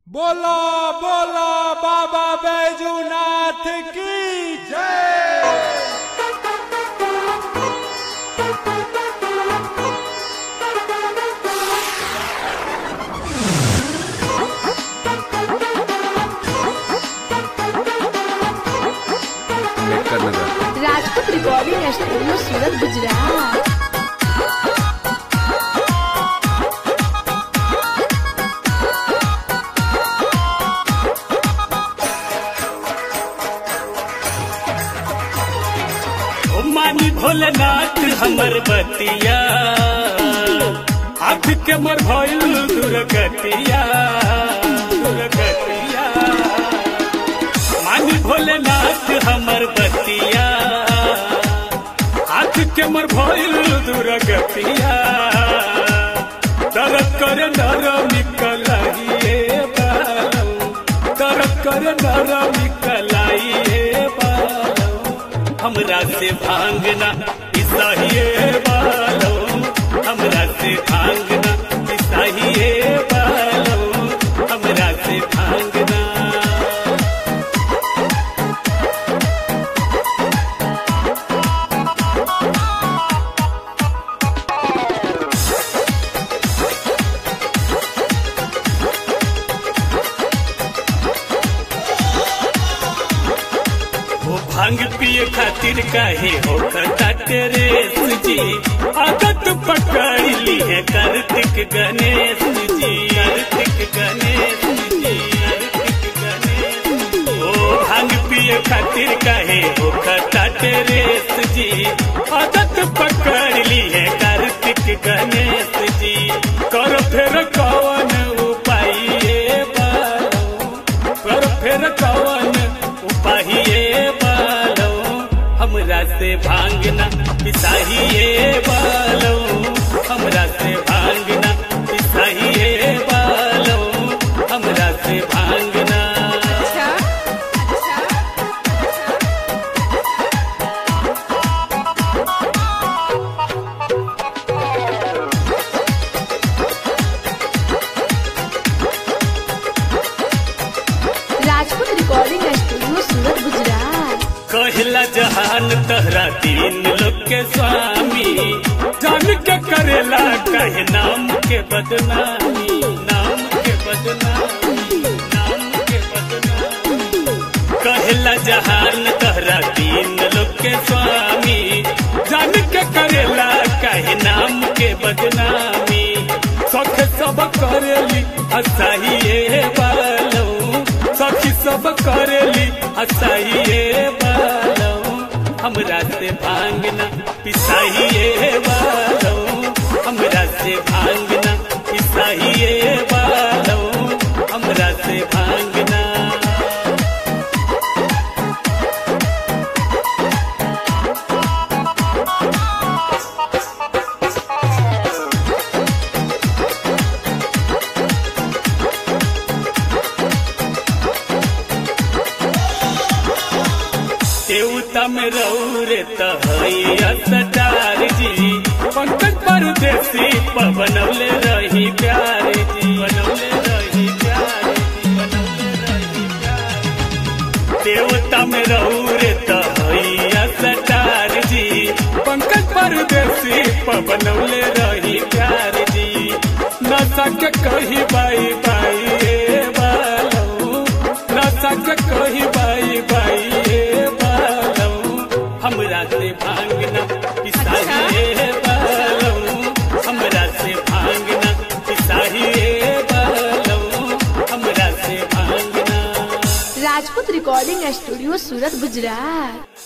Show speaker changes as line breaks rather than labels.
बोलो बोलो बाबा बैजूनाथ की जय
नेक्कर नगर
राजपूत रिकॉर्डिंग स्टूडियो सूरत गुजरात
ओ मानी भोलेनाथ हमर बतिया आँख के मर भइल दुर्गतिया दुर्गतिया मानी भोलेनाथ हमर बतिया आँख के मर भइल दुर्गतिया दर्द करे नर निकलाइए बालम दर्द करे नर निकलाइए बालम हमरा से भांगना ईसाइए बालो हमरा से भांगना ईसाइए बालो हमरा से भांगना वो भांग पिए खातिर काहे हो खता तेरे जी आदत पकड़ ली है कार्तिक गणेश जी कार्तिक गणेश जी कार्तिक गणेश ओ भांग पिए खातिर काहे हो खता तेरे जी आदत पकड़ ली है कार्तिक गणेश जी कर फिर कौन उपाय ये बालो कर फिर कौन उपाहिए बालो हमरा से भांगना पिसाहिए बालो हमरा से भांगना पिसाहिए बालो हमरा से भांगना
राजपूत रिकॉर्डिंग स्टूडियो सूरत गुजरात
कहला जहान तहरा तीन लोग के स्वामी जान के करेला कहे नाम के बदनामी नाम के बदनामी नाम के बदनामी कहला जहान तहरा तीन लोग के स्वामी जान के करेला कहे नाम के बदनामी सख सब करेली असाहिए बालो सखी सब करेली असाहिए बालो हमरा से भांगना पिसाहिए बालो हमरा से भांगना पिसाहिए बालो हमरा से भांगना देवता में रहू रे तहैया सटार जी पंकज परदेसी बनौले रही प्यार जी बनौले रही प्यार जी बनौले रही प्यार देवता में रहू रे तहैया सटार जी पंकज परदेसी बनौले रही प्यार जी नशा के कही बाई बाई ए बालो नशा के कही बाई बाई ए बालो हमरा से भांगना पिसाहिए बालो हमरा से भांगना पिसाहिए बालो हमरा से भांगना
राजपूत रिकॉर्डिंग स्टूडियो सूरत गुजरात